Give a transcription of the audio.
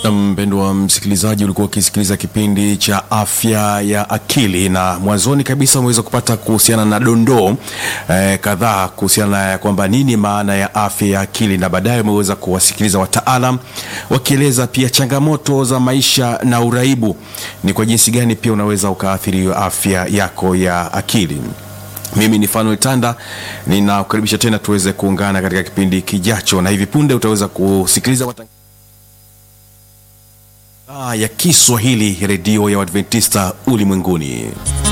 Na mpendwa msikilizaji, ulikuwa ukisikiliza kipindi cha afya ya akili, na mwanzoni kabisa umeweza kupata kuhusiana na dondoo eh, kadhaa kuhusiana na kwamba nini maana ya afya ya akili, na baadaye umeweza kuwasikiliza wataalam wakieleza pia changamoto za maisha na uraibu, ni kwa jinsi gani pia unaweza ukaathiri afya yako ya akili. Mimi ni Fanuel Tanda, ninakukaribisha tena tuweze kuungana katika kipindi kijacho, na hivi punde utaweza kusikiliza watang ya Kiswahili redio ya Waadventista ulimwenguni.